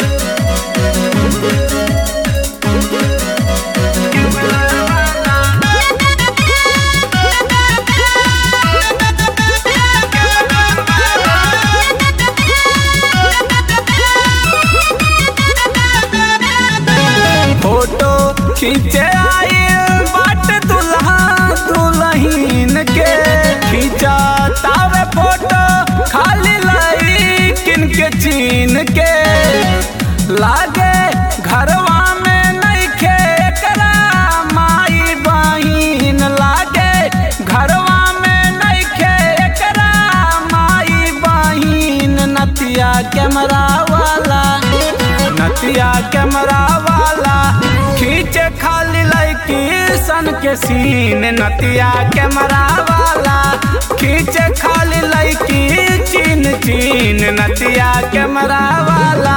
photo खींचे आई बाट दुल्हा दुल्हीन के खींचा तावे फोटो खाली लाई किन के चीन के लागे घरवा में नइखे एकरा माई बहिन लागे घरवा में नइखे एकरा माई बहिन नतिया कैमरा वाला नतिया कैमरा वाला खींचे खाली लड़की सन के सीन नतिया कैमरा वाला खींचे खाली लड़की चीन चीन नतिया कैमरा वाला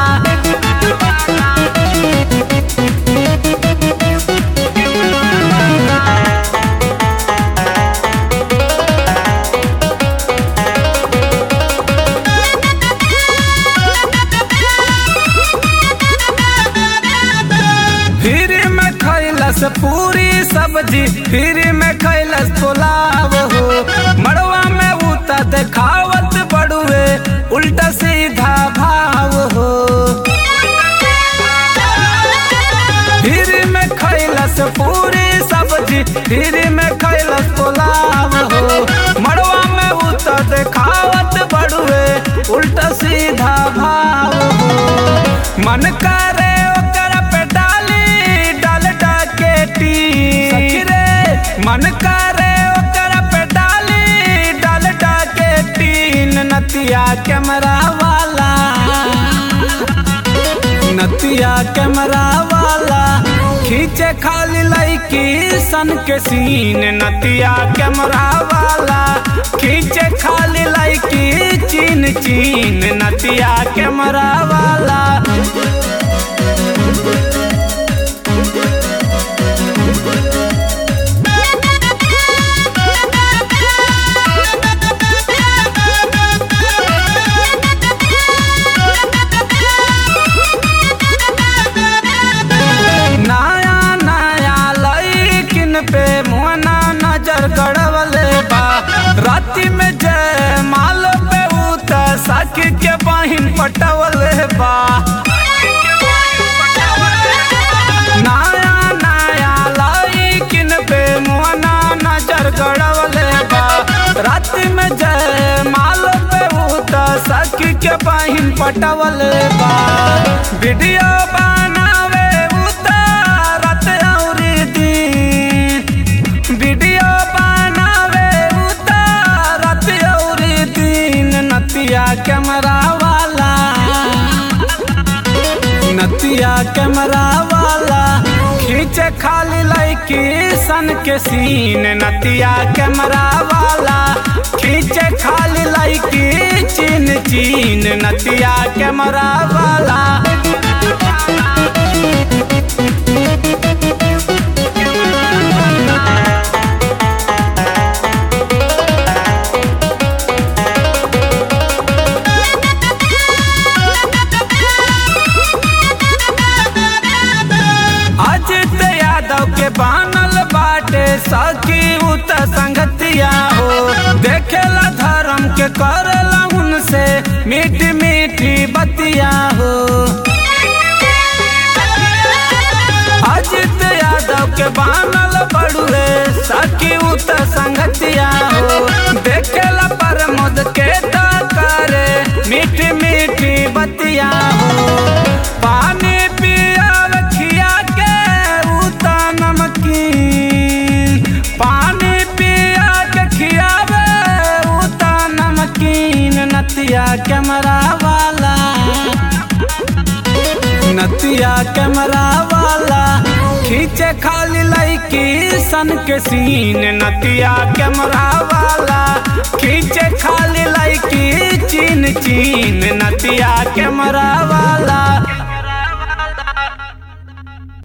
फिर में खैलस पूरी सब्जी फिर में खैलस पुलाव हो मड़वा में उता देखावत बड़ुए उल्टा सीधा भाव हो फिर में खैलस पूरी सब्जी फिर में खैलस पुलाव हो मड़वा में उता देखावत बड़ुए उल्टा सीधा भाव हो मन करे ओकर पे डाली डाल डाके टी सखी रे मन करे ओकर पे डाली डाल डाके टीन नतिया कैमरा वाला नतिया कैमरा वाला खींचे खाली लड़की सन के सीन नतिया कैमरा वाला खींचे खाली लड़की चीन चीन नतिया कैमरा वाला नया नया लड़किन पे मुआना नजर गड़वले बा राति में जय माल पे उत सखी के बहिन पटवले बा नया नया लड़किन पे मुआना नजर गड़वले बा राति में जय माल पे उत सखी के बहिन पटवले बा वीडियो बनावे उतारत औरी दिन वीडियो बनावे उतारत औरी दिन नतिया कैमरा वाला नतिया कैमरा वाला खींचे खाली लड़की सन के सीन नतिया कैमरा वाला खींचे खाली लड़की चीन चीन नतिया कैमरा वाला अजित यादव के बानल बाटे सखी उत संगतिया हो देखेला धर्म के करेला उनसे मीठी मीठी बतिया हो अजित यादव के बानल बड़ुए सखी उत संगतिया हो देखेला प्रमोद के तो करे मीठी मीठी बतिया हो पानी पिया खिया के उता नमकीन पानी पिया के खियावे उता नमकीन नतिया कैमरा वाला नतिया कैमरा वाला खींचे खाली लड़की सन के सीन नतिया कैमरा वाला खींचे खाली लड़की चीन चीन नतिया कैमरा वाला